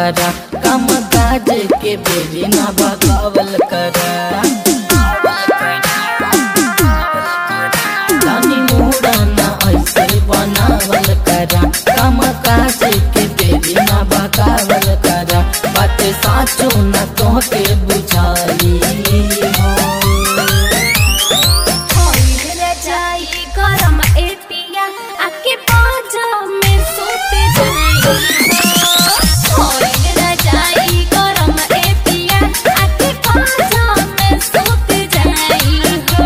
करा काम काज के बेरी ना बगावल करा जानी मुड़ना ऐसे बनावल करा काम काज के बेरी ना बगावल करा बात साचो न तो के बुझाई हो होइल जाई गरम ए पिया आके बाजा में सोत जाई होइल जाई गरम ए पिया आके बाजा में सोत जाई हो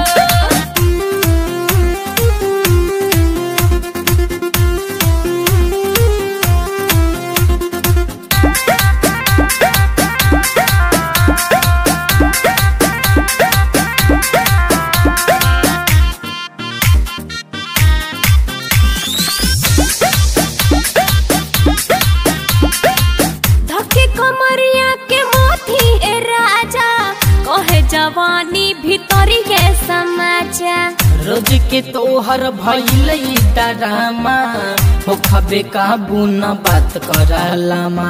धके कमरिया के मोथी ए राजा कहे जवानी भीतरी के समाचार रोज के तोहर भइल डरामा हो खबे काबू न बात करलामा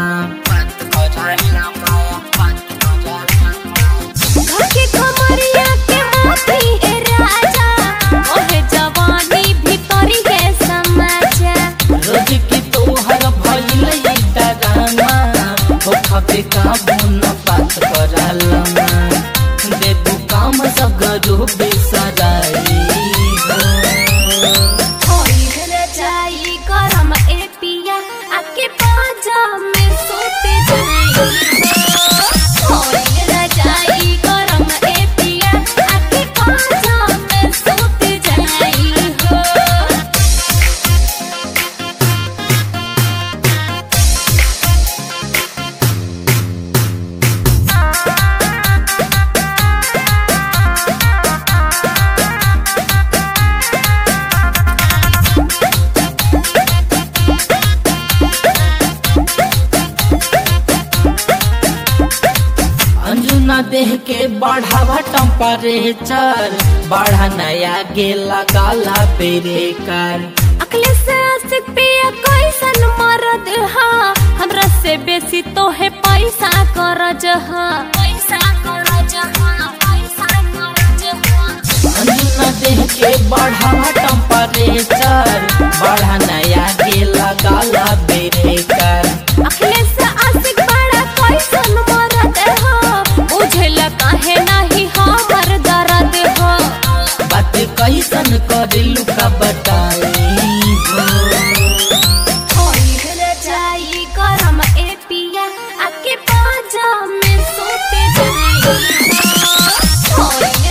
धके कमरिया के मोथी ए राजा कहे जवानी भीतरी के समाचार रोज के तोहर भइल डरामा हो खबे काबू न बात करलामा देबू काम सब गरो बेसराई हो होइल जाई गरम ए पिया आके बाजा में सोते जाई होइल जाई गरम ए पिया आके बाजा में सोते जाई हो अंजुना देह के बढ़ावा टेम्परेचर बढ़ा नया गे लगाला बेरेकर अकले से आशिक पिया कैसन मरद हा हमरा से बेसी तो है पैसा करज हा पैसा करज हा पैसा करज हा अंजुना देह के बढ़ावा टेम्परेचर बढ़ा नया गे लगाला बेरेकर अखिले से आशिक बड़ा कैसन मरद हा बुझेला काहे नाही हमर दर्द हा बात कैसन करिलू का बताई हो होइल जाई गरम ए पिया आके बाजा में सोते जाई होइल